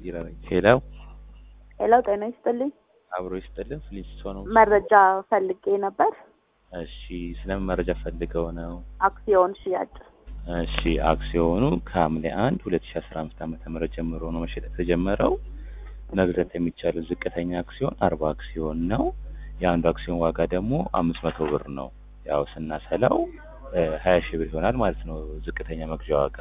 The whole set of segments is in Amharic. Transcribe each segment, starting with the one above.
ይረረኝ። ሄሎ ሄሎ፣ ጤና ይስጥልኝ። አብሮ ይስጥልን። ፍሊስቶን ነው። መረጃ ፈልጌ ነበር። እሺ፣ ስለምን መረጃ ፈልገው ነው? አክሲዮን ሽያጭ። እሺ፣ አክሲዮኑ ከሐምሌ አንድ ሁለት ሺ አስራ አምስት ዓመተ ምህረት ጀምሮ ነው መሸጥ የተጀመረው። መግዛት የሚቻለው ዝቅተኛ አክሲዮን አርባ አክሲዮን ነው። የአንዱ አክሲዮን ዋጋ ደግሞ አምስት መቶ ብር ነው። ያው ስናሰላው ሀያ ሺህ ብር ይሆናል ማለት ነው ዝቅተኛ መግዣ ዋጋ።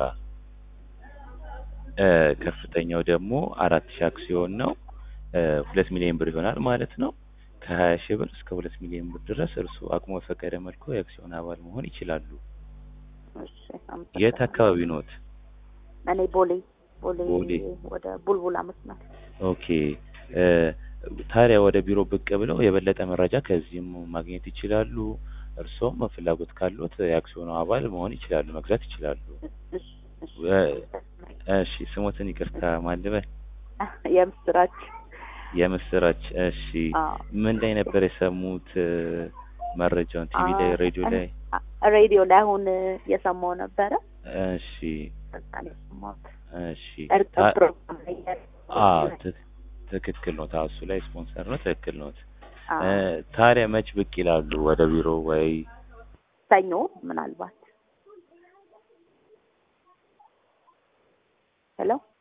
እ ከፍተኛው ደግሞ አራት ሺህ አክሲዮን ነው እ ሁለት ሚሊዮን ብር ይሆናል ማለት ነው። ከሀያ ሺህ ብር እስከ ሁለት ሚሊዮን ብር ድረስ እርሱ አቅሞ በፈቀደ መልኩ የአክሲዮን አባል መሆን ይችላሉ። እሺ፣ የት አመሰግናለሁ። አካባቢ ኖት? እኔ ቦሌ ቦሌ ቦሌ። ወደ ቡልቡላ መስመር። ኦኬ እ ታዲያ ወደ ቢሮ ብቅ ብለው የበለጠ መረጃ ከዚህም ማግኘት ይችላሉ። እርስዎም ፍላጎት ካሉት የአክሲዮኑ አባል መሆን ይችላሉ፣ መግዛት ይችላሉ። እሺ፣ እሺ። እ እሺ ስሞትን ይቅርታ ማልበል የምስራች የምስራች። እሺ አዎ። ምን ላይ ነበር የሰሙት እ መረጃውን? ቲቪ ላይ፣ ሬዲዮ ላይ? አ- ሬዲዮ ላይ አሁን የሰማው ነበረ። እሺ ከዛ ነው የሰማሁት። እሺ እርቅ ታ- ፕሮግራም ላይ ያለ- አዎ ት- ትክክል ነው። እሱ ላይ ስፖንሰር ነው። ትክክል ነው። አዎ። ታዲያ መች ብቅ ይላሉ ወደ ቢሮ ወይ? ሰኞ ምናልባት ሄሎ